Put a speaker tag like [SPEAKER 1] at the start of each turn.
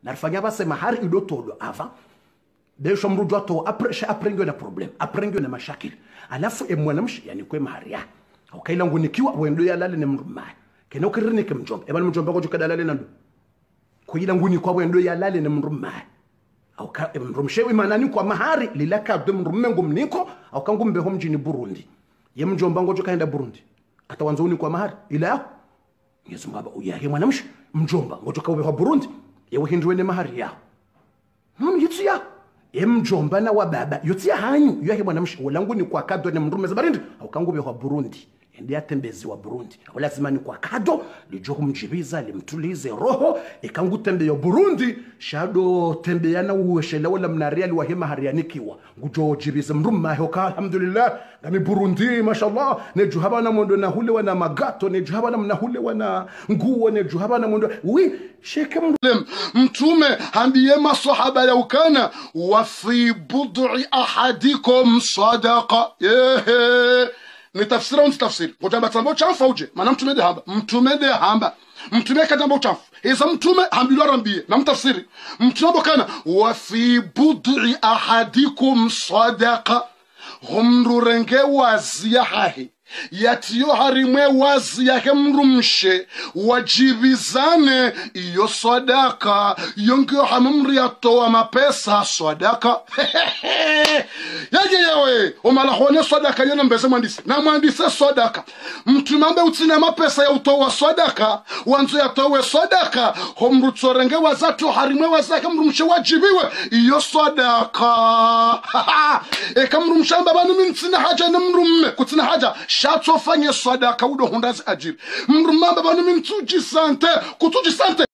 [SPEAKER 1] narifanya base mahari idotolo ava desho mrudu ato apre aprengwe na problem aprengwe na mashakili alafu e mwanamshi yani kwe mahari ya ukaila ngunikiwa wendo ya lale ne mrumai kena ukirine ke mjomba ebali mjomba ko jukada lale nando kuila nguni kwa wendo ya lale ne mrumai au ka mrumshewi manani kwa mahari lilaka de mrumme ngumniko au kangumbe ho mjini Burundi ye mjomba ngojo kaenda Burundi atawanza uni kwa mahari ila Yesu ngaba uyahe mwanamshi mjomba ngojo kawe ho Burundi yewe hindwe ne mahari yao Mama yitsi ya ye mjomba na wa baba yotsi ya hanyu yahe mwanamshi ulangu ni kwa kado ne mrumme zabarindi au kangumbe ho Burundi ndi atembezi wa Burundi lazima ni kwa kado lijo kumjibiza limtulize roho ikangu tembe ya Burundi shado tembe yana uweshela wala mnaria li wahima harianikiwa ngujo jibiza mrumma hoka alhamdulillah ngami Burundi mashallah ne juhaba na mondo na hule wana magato ne juhaba na mna hule wana nguo ne juhaba na mondo wi sheke mru
[SPEAKER 2] mtume ambie masahaba ya ukana wa fi bud'i ahadikum sadaqa yehe ni tafsiri au tafsiri kutamba tambo chafu uje maana mtume de hamba mtume de hamba mtume katambo chafu isa mtume hambilwa rambie na mtafsiri mtume bokana wa fi bud'i ahadikum sadaqa humrurenge wazia hahi yatiyo harimwe wazi yake mrumshe wajibizane iyo sadaka yongiyo hamumri yatoa mapesa sadaka yaje yewe umalahone sadaka yena mbeze mwandisi na mwandise sadaka mtumambe utsina mapesa ya utowa sadaka wanzo yatowe sadaka homrutsorenge wazatu harimwe wazake mrumshe wajibiwe iyo sadaka eka mrumshamba banu mintsina haja na mrumme kutsina haja shatsofanye sadaka udo hundazi ajiri mrumamba banu mintsuji sante kutuji sante